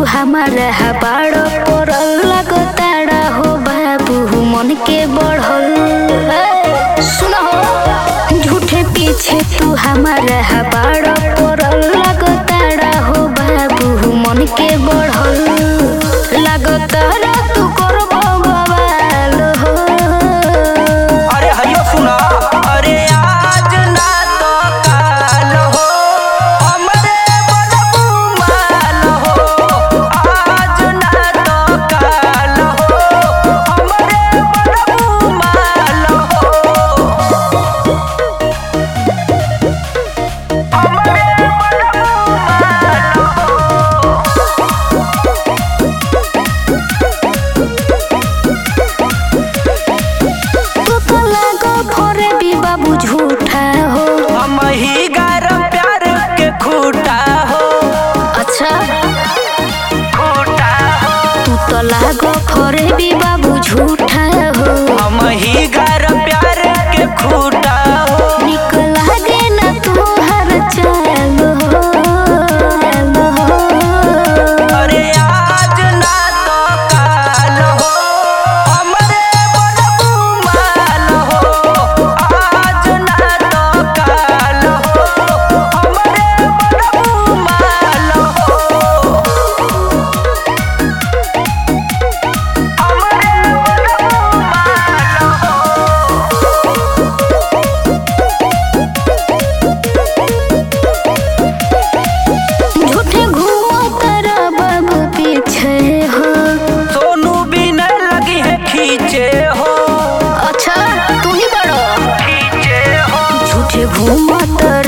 हमारा हबाड़ पड़ल लगताड़ा हो बाबू मन के बढ़ल ए, सुनो हो झूठे पीछे तू हमारा हबाड़ पड़ल लगताड़ा हो बाबू मन के बढ़ल लगताड़ा तू करबो बवाल हो अरे हयो सुना अरे आज ना तो काल हो हमरे बड़बू माल हो आज ना तो काल हो हमरे बड़बू माल हो हमरे बड़बू माल हो तू तो लागो भोरे भी बाबू झूठा हो हम ही गरम प्यार के खूटा हो अच्छा खूटा हो तू तो लागो भोरे भी बाबू झूठा हो हम ही गरम प्यार के खूटा हो निक लागे ना तोहर चाल हो चाल हो। अरे आज ना तो काल हो हमरे बड़बू माल हो आज ना तो काल हो हमरे बड़बू माल हो हमरे बड़बू माल हो झूठे घूमो तेरा बाबू पीछे हो सोनू भी न लगी है खींचे हो अच्छा तू ही बड़ो खींचे हो झूठे घूमो तेरा